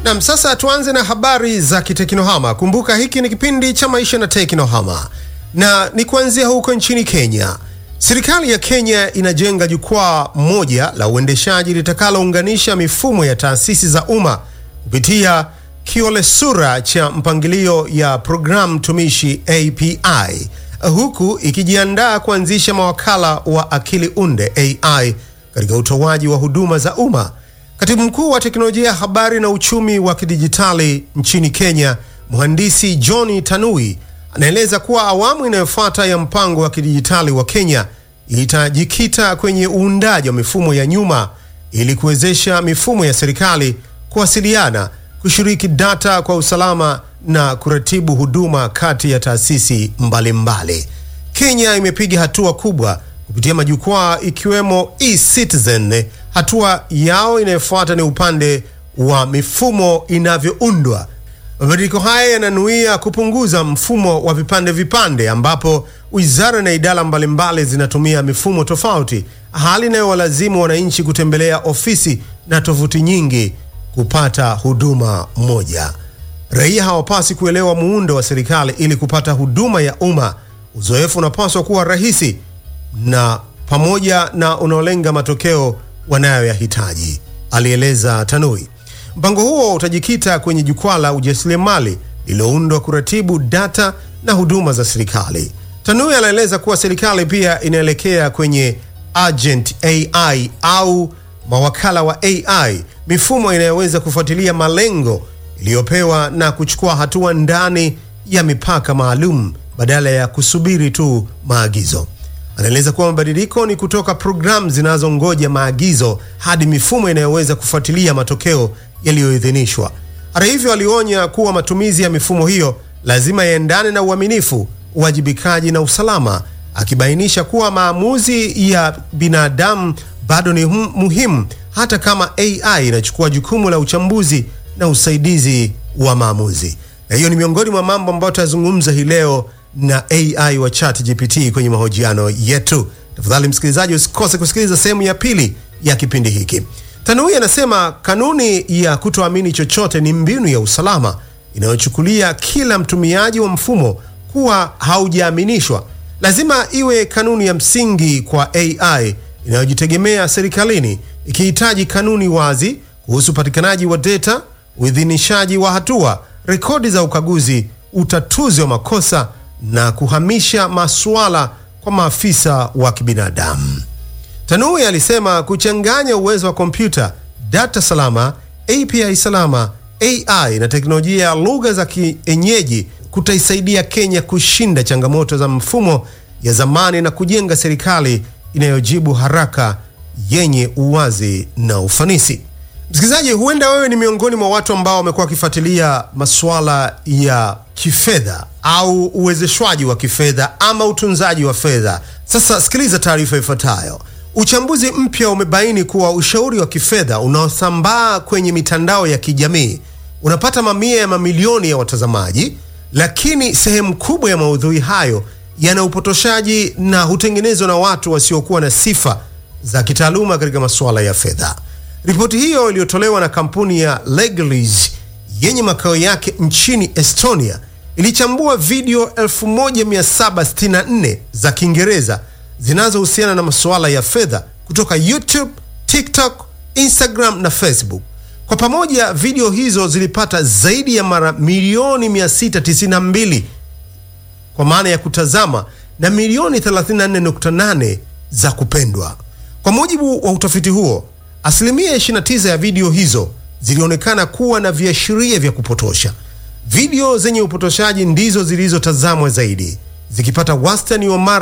Nam, sasa tuanze na habari za kiteknohama. Kumbuka hiki ni kipindi cha maisha na teknohama, na ni kuanzia huko nchini Kenya. Serikali ya Kenya inajenga jukwaa moja la uendeshaji litakalounganisha mifumo ya taasisi za umma kupitia kiolesura cha mpangilio ya programu tumishi API, huku ikijiandaa kuanzisha mawakala wa akili unde AI katika utoaji wa huduma za umma. Katibu mkuu wa teknolojia ya habari na uchumi wa kidijitali nchini Kenya, mhandisi John Tanui, anaeleza kuwa awamu inayofuata ya mpango wa kidijitali wa Kenya itajikita kwenye uundaji wa mifumo ya nyuma ili kuwezesha mifumo ya serikali kuwasiliana, kushiriki data kwa usalama na kuratibu huduma kati ya taasisi mbalimbali. Kenya imepiga hatua kubwa kupitia majukwaa ikiwemo eCitizen. Hatua yao inayofuata ni upande wa mifumo inavyoundwa. Mabadiliko haya yananuia kupunguza mfumo wa vipande vipande, ambapo wizara na idara mbalimbali zinatumia mifumo tofauti, hali inayowalazimu wananchi kutembelea ofisi na tovuti nyingi kupata huduma moja. Raia hawapasi kuelewa muundo wa serikali ili kupata huduma ya umma. Uzoefu unapaswa kuwa rahisi na pamoja na unaolenga matokeo wanayoyahitaji, alieleza Tanui. Mpango huo utajikita kwenye jukwaa la ujasiriamali lililoundwa kuratibu data na huduma za serikali. Tanui anaeleza kuwa serikali pia inaelekea kwenye agent AI au mawakala wa AI, mifumo inayoweza kufuatilia malengo iliyopewa na kuchukua hatua ndani ya mipaka maalum badala ya kusubiri tu maagizo. Anaeleza kuwa mabadiliko ni kutoka programu zinazongoja maagizo hadi mifumo inayoweza kufuatilia matokeo yaliyoidhinishwa. Hata hivyo, alionya kuwa matumizi ya mifumo hiyo lazima yaendane na uaminifu, uwajibikaji na usalama, akibainisha kuwa maamuzi ya binadamu bado ni muhimu hata kama AI inachukua jukumu la uchambuzi na usaidizi wa maamuzi. Na hiyo ni miongoni mwa mambo ambayo tutazungumza hii leo na AI wa ChatGPT kwenye mahojiano yetu. Tafadhali msikilizaji, usikose kusikiliza sehemu ya pili ya kipindi hiki. Tanui anasema kanuni ya kutoamini chochote ni mbinu ya usalama inayochukulia kila mtumiaji wa mfumo kuwa haujaaminishwa. Lazima iwe kanuni ya msingi kwa AI inayojitegemea serikalini, ikihitaji kanuni wazi kuhusu upatikanaji wa data, uidhinishaji wa hatua, rekodi za ukaguzi, utatuzi wa makosa na kuhamisha masuala kwa maafisa wa kibinadamu. Tanui alisema kuchanganya uwezo wa kompyuta, data salama, API salama, AI na teknolojia ya lugha za kienyeji kutaisaidia Kenya kushinda changamoto za mfumo ya zamani na kujenga serikali inayojibu haraka, yenye uwazi na ufanisi. Msikilizaji, huenda wewe ni miongoni mwa watu ambao wamekuwa wakifuatilia masuala ya kifedha au uwezeshwaji wa kifedha ama utunzaji wa fedha. Sasa sikiliza taarifa ifuatayo. Uchambuzi mpya umebaini kuwa ushauri wa kifedha unaosambaa kwenye mitandao ya kijamii unapata mamia ya mamilioni ya watazamaji, lakini sehemu kubwa ya maudhui hayo yana upotoshaji na hutengenezwa na watu wasiokuwa na sifa za kitaaluma katika masuala ya fedha. Ripoti hiyo iliyotolewa na kampuni ya Leglease yenye makao yake nchini Estonia ilichambua video 1764 za Kiingereza zinazohusiana na masuala ya fedha kutoka YouTube, TikTok, Instagram na Facebook. Kwa pamoja, video hizo zilipata zaidi ya mara milioni 692 kwa maana ya kutazama na milioni 34.8 za kupendwa. Kwa mujibu wa utafiti huo, asilimia 29 ya video hizo zilionekana kuwa na viashiria vya kupotosha. Video zenye upotoshaji ndizo zilizotazamwa zaidi zikipata wastani wa mara